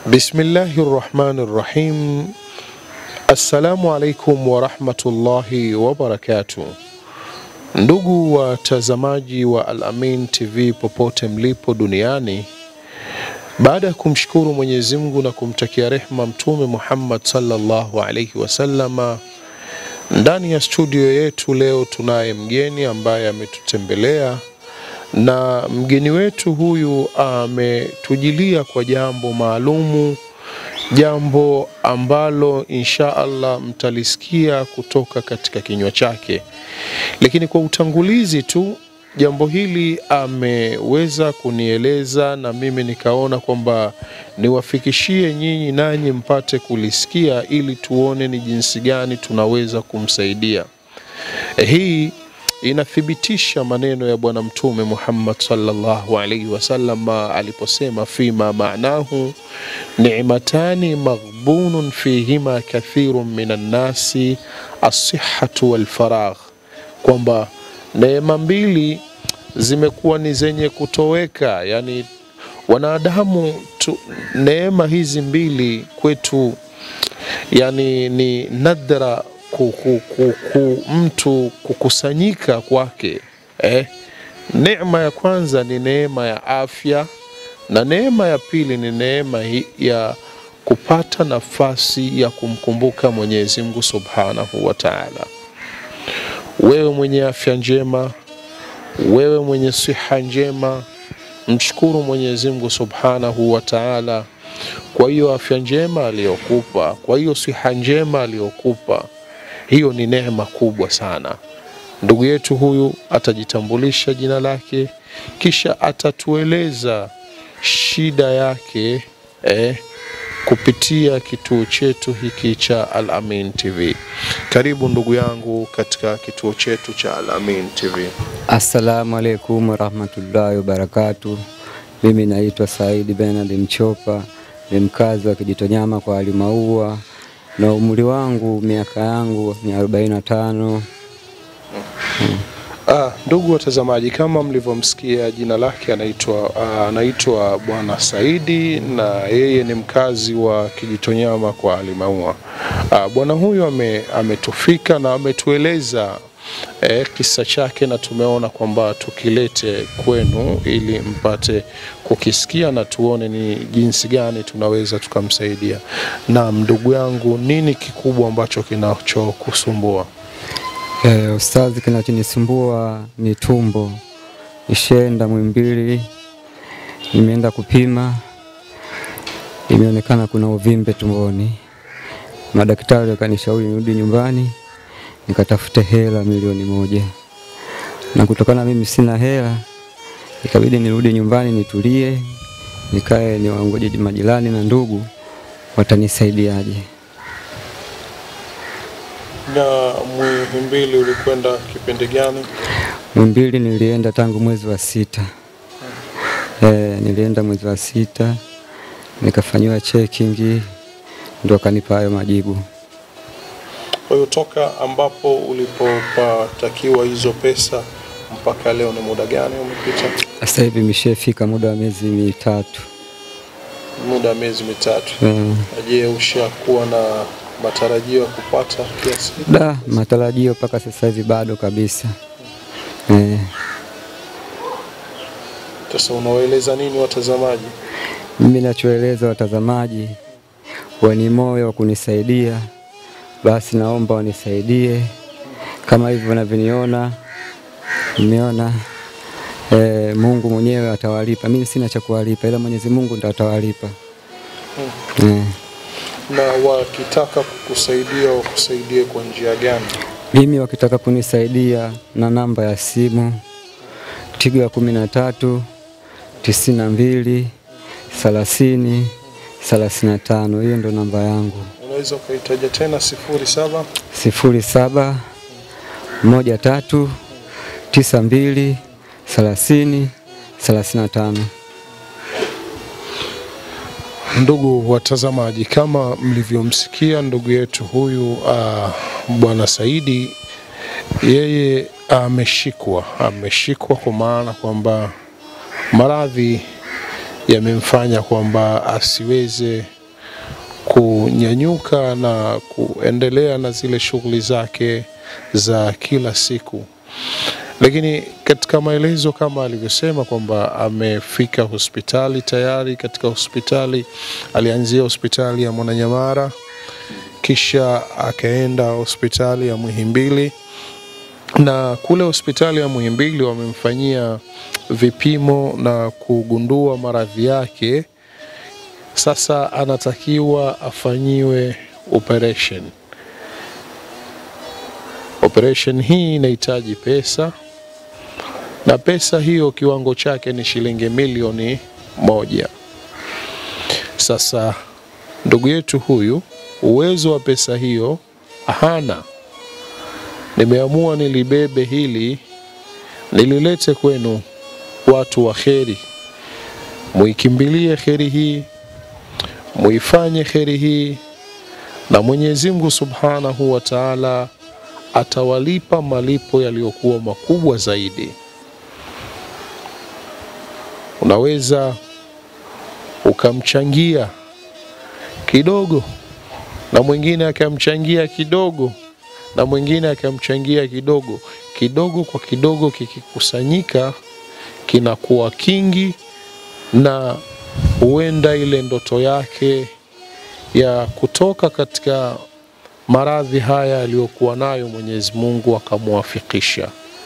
Bismillahi rahmani rahim. Assalamu alaikum warahmatullahi wabarakatuh. Ndugu watazamaji wa Al-Amin TV popote mlipo duniani, baada ya kumshukuru Mwenyezi Mungu na kumtakia rehma Mtume Muhammad sallallahu alaihi wasallama, ndani ya studio yetu leo tunaye mgeni ambaye ametutembelea na mgeni wetu huyu ametujilia kwa jambo maalumu, jambo ambalo insha Allah mtalisikia kutoka katika kinywa chake. Lakini kwa utangulizi tu, jambo hili ameweza kunieleza na mimi nikaona kwamba niwafikishie nyinyi nanyi mpate kulisikia, ili tuone ni jinsi gani tunaweza kumsaidia. Hii inathibitisha maneno ya Bwana Mtume Muhammad sallallahu alaihi wasallam aliposema, fima maanahu ni'matani maghbunun fihima kathirun minan nasi assihatu walfaragh, kwamba neema mbili zimekuwa ni zenye kutoweka, yani wanadamu tu, neema hizi mbili kwetu yani ni nadra ku, ku, ku, ku, mtu kukusanyika kwake eh. Neema ya kwanza ni neema ya afya na neema ya pili ni neema hi- ya kupata nafasi ya kumkumbuka Mwenyezi Mungu Subhanahu wa Ta'ala. Wewe mwenye afya njema, wewe mwenye siha njema, mshukuru Mwenyezi Mungu Subhanahu wa Ta'ala kwa hiyo afya njema aliyokupa, kwa hiyo siha njema aliyokupa hiyo ni neema kubwa sana. Ndugu yetu huyu atajitambulisha jina lake, kisha atatueleza shida yake eh, kupitia kituo chetu hiki cha Al-Amin TV. Karibu ndugu yangu katika kituo chetu cha Al-Amin TV. Assalamu alaikum warahmatullahi wabarakatu. Mimi naitwa Saidi Benard Mchopa, ni mkazi wa Kijitonyama kwa Alimaua na umri wangu miaka yangu ni 45. Ah, ndugu watazamaji, kama mlivyomsikia jina lake anaitwa ah, anaitwa Bwana Saidi na yeye ni mkazi wa Kijitonyama kwa Alimaua. Ah, bwana huyu ame, ametufika na ametueleza eh, kisa chake na tumeona kwamba tukilete kwenu ili mpate kukisikia na tuone ni jinsi gani tunaweza tukamsaidia. Naam, ndugu yangu, nini kikubwa ambacho kinachokusumbua? Eh, ustazi, kinachonisumbua ni tumbo. Nishaenda Mwimbili, nimeenda kupima, imeonekana kuna uvimbe tumboni. Madaktari wakanishauri nirudi nyumbani nikatafute hela milioni moja, na kutokana mimi sina hela, ikabidi nirudi nyumbani nitulie, nikae niwangoje majirani na ndugu watanisaidiaje. Na Muhimbili ulikwenda kipindi gani? Mwimbili nilienda tangu mwezi wa sita. Eh, nilienda mwezi wa sita nikafanyiwa checking ndo akanipa hayo majibu. Kwa hiyo toka ambapo ulipopatakiwa hizo pesa mpaka leo ni muda gani umepita? Sasa hivi imeshafika muda wa miezi mitatu. Muda wa miezi mitatu. Eh, Na Je, ushakuwa na matarajio ya kupata kiasi? da matarajio mpaka sasa hivi bado kabisa. Eh, Sasa unawaeleza nini watazamaji? mimi nachoeleza watazamaji wani moyo wa kunisaidia, basi naomba wanisaidie kama hivyo wanavyoniona. Nimeona eh, Mungu mwenyewe atawalipa. Mimi sina cha kuwalipa, ila Mwenyezi Mungu ndo atawalipa eh. Na wakitaka kukusaidia wakusaidie kwa njia gani? Mimi wakitaka kunisaidia na namba ya simu Tigo ya kumi na tatu tisini na mbili thelathini thelathini na tano. Hiyo ndo namba yangu, Unaweza ukaitaja tena sifuri saba sifuri saba moja tatu tisa mbili thelathini thelathini na tano. Ndugu watazamaji, kama mlivyomsikia ndugu yetu huyu uh, bwana Saidi, yeye ameshikwa ameshikwa kwa maana kwamba maradhi yamemfanya kwamba asiweze kunyanyuka na kuendelea na zile shughuli zake za kila siku. Lakini katika maelezo kama alivyosema kwamba amefika hospitali tayari. Katika hospitali alianzia hospitali ya Mwananyamara, kisha akaenda hospitali ya Muhimbili, na kule hospitali ya Muhimbili wamemfanyia vipimo na kugundua maradhi yake. Sasa anatakiwa afanyiwe operation. Operation hii inahitaji pesa na pesa hiyo kiwango chake ni shilingi milioni moja. Sasa ndugu yetu huyu uwezo wa pesa hiyo hana. Nimeamua nilibebe hili nililete kwenu, watu wa kheri, muikimbilie kheri hii, muifanye kheri hii, na Mwenyezi Mungu Subhanahu wa Ta'ala atawalipa malipo yaliyokuwa makubwa zaidi. Unaweza ukamchangia kidogo na mwingine akamchangia kidogo na mwingine akamchangia kidogo kidogo, kwa kidogo kikikusanyika kinakuwa kingi, na huenda ile ndoto yake ya kutoka katika maradhi haya aliyokuwa nayo Mwenyezi Mungu akamwafikisha.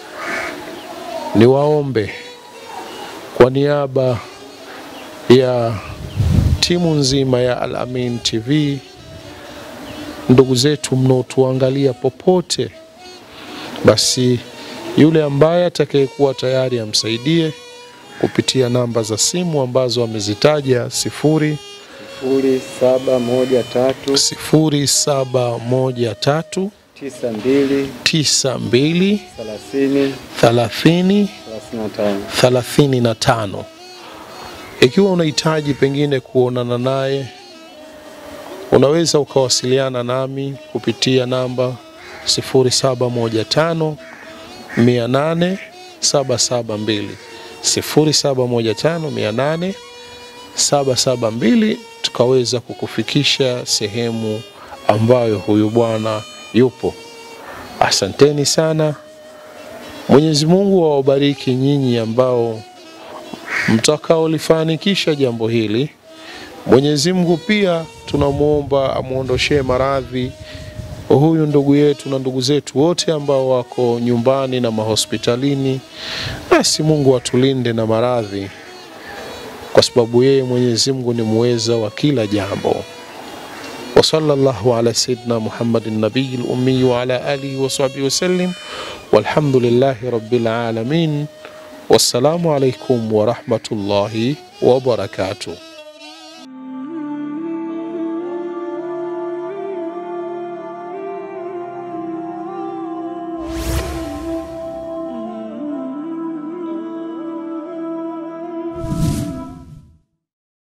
Niwaombe kwa niaba ya timu nzima ya Al Amin TV, ndugu zetu mnaotuangalia popote, basi yule ambaye atakayekuwa tayari amsaidie kupitia namba za simu ambazo amezitaja sifuri sifuri saba moja tatu sifuri saba moja tatu tisa mbili tisa mbili thelathini thelathini thelathini na tano. thelathini na tano. Ikiwa unahitaji pengine kuonana naye, unaweza ukawasiliana nami kupitia namba 0715 800 772 0715 800 772 tukaweza kukufikisha sehemu ambayo huyu bwana yupo. Asanteni sana. Mwenyezi Mungu awabariki nyinyi ambao mtakaolifanikisha jambo hili. Mwenyezi Mungu pia tunamwomba amwondoshee maradhi huyu ndugu yetu na ndugu zetu wote ambao wako nyumbani na mahospitalini. Basi Mungu atulinde na maradhi, kwa sababu yeye Mwenyezi Mungu ni muweza wa kila jambo. wa sallallahu ala sayyidina Muhammadin nabiyil ummi wa ala alihi wa sahbihi wasallim walhamdulillahi rabbil alamin. Wassalamu alaikum wa rahmatullahi wa barakatuh.